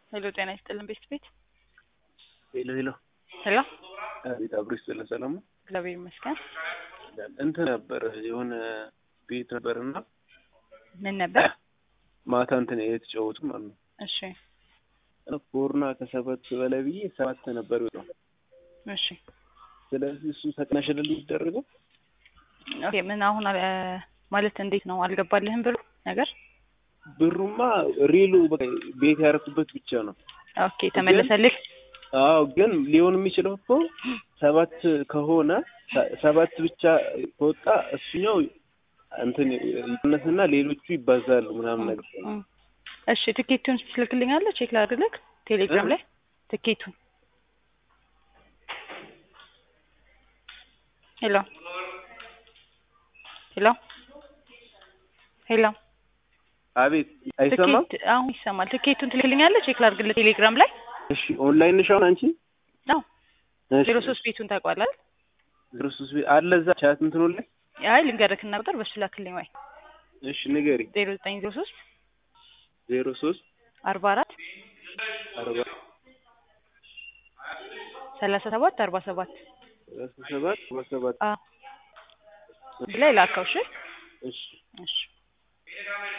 ሄሎ ጤና ይስጥልን ቤት ቤት ሄሎ ሄሎ ሄሎ አቤት አብሮ ይስጥልን ሰላም ነው እግዚአብሔር ይመስገን እንትን ነበር የሆነ ቤት ነበርና ምን ነበር ማታ እንትን የተጫወቱ ማለት ነው እሺ ኮርና ከሰባት በላይ ብዬ ሰባት ነበር ነው እሺ ስለዚህ እሱ ተቀናሽልል ይደረገው ኦኬ ምን አሁን አ- ማለት እንዴት ነው አልገባልህም ብሎ ነገር ብሩማ ሪሉ በቃ ቤት ያረኩበት ብቻ ነው ኦኬ ተመለሰልህ አዎ ግን ሊሆን የሚችለው እኮ ሰባት ከሆነ ሰ- ሰባት ብቻ ከወጣ እሱኛው እንትን ይቀነስና ሌሎቹ ይባዛሉ ምናምን ነገር እም። እሺ ትኬቱን ትልክልኛለህ ቼክ ላድርግልህ ቴሌግራም እ? ላይ ትኬቱን ሄሎ ሄሎ ሄሎ አቤት አይሰማም ትኬት አሁን ይሰማል ትኬቱን ትልክልኛለህ ቼክ ላድርግልህ ቴሌግራም ላይ እሺ ኦንላይን ነሽ አሁን አንቺ አዎ እሺ። ዜሮ ሶስት ቤቱን ታውቀዋለህ ዜሮ ሶስት ቤት አለ እዛ ቻት እንትኑ ላይ አይ ልንገርክና ቁጥር በሱ ላክልኝ ወይ እሺ ንገሪ ዜሮ ዘጠኝ ዜሮ ሶስት ዜሮ ሶስት አርባ አራት አርባ ሰላሳ ሰባት አርባ ሰባት ሰላሳ ሰባት አርባ ሰባት አዎ ላይ ላከው እሺ እሺ እሺ